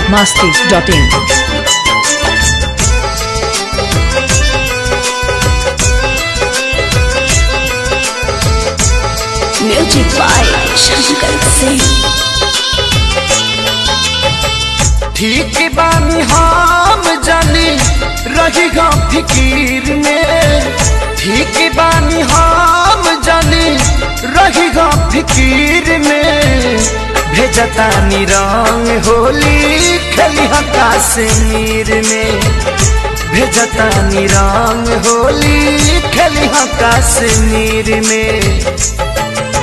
biharmasti.in music by Shankar Singh ठीक बानी हम जानी रही हम फिकीर में ठीक बानी हम जानी रही हम फिकीर में भेजतानी रंग होली खेली हम कश्मीर में भेजतानी रंग होली खेली हम कश्मीर में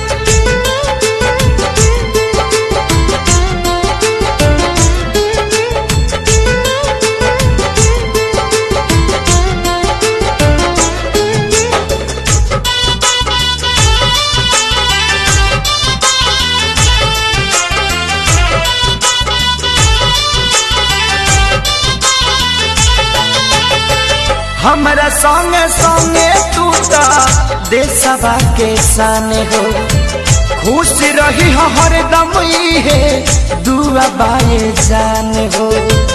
हमरा संगे संगे तू तो देशवा के सान हो खुश रही हो हरदम है दुआ बाए जान हो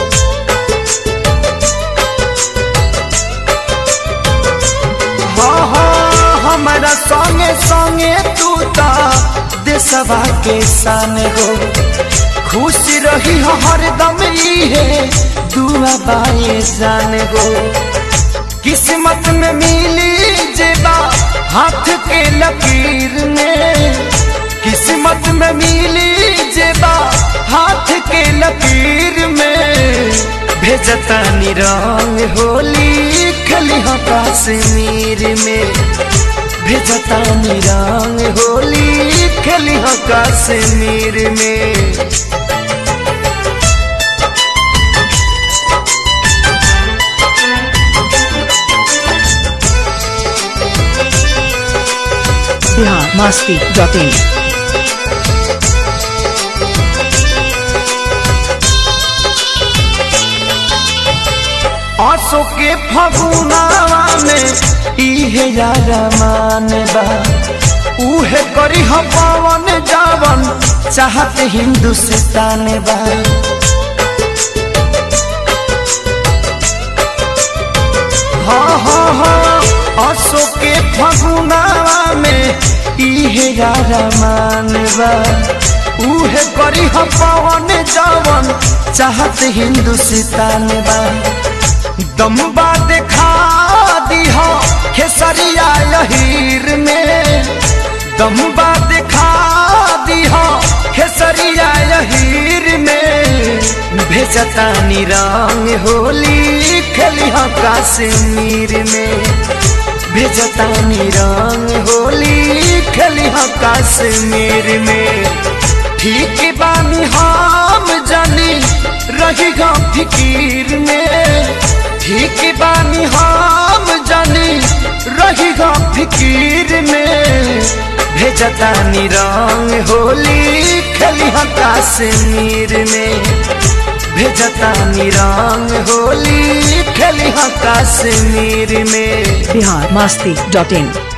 हाँ हाँ हमरा संगे संगे तू तो देशवा के सान हो खुश रही हो हरदम है दुआ बाए जान हो किस्मत में मिली जेबा हाथ के लकीर में किस्मत में मिली जेबा हाथ के लकीर में भेजतानी रंग होली खली हो कश्मीर में भेजतानी रंग होली खली हो कश्मीर में biharmasti.in आसो के फगुनावा में इहे यारा मान बा उहे करी हम पवन जावन चाहत हिंदुस्तान बा हाँ हाँ हाँ आसो के फगुनावा में इहे यारा मान बा उहे करी हम पवन जावन चाहत हिंदुस्तान बा दम्बा देखा दिहा खेसरिया लहीर में दम्बा देखा दिहा खेसरिया लहीर में भेजतानी रंग होली खेली हम कश्मीर में भेजतानी रंग होली खेली हम कश्मीर में ठीक बानी हम जानी रही हम फिकीर में ठीक बानी हम जानी रही हम फिकीर में भेजतानी रंग होली खेली हम कश्मीर में भेजतानी रंग होली खेली हम कश्मीर में biharmasti.in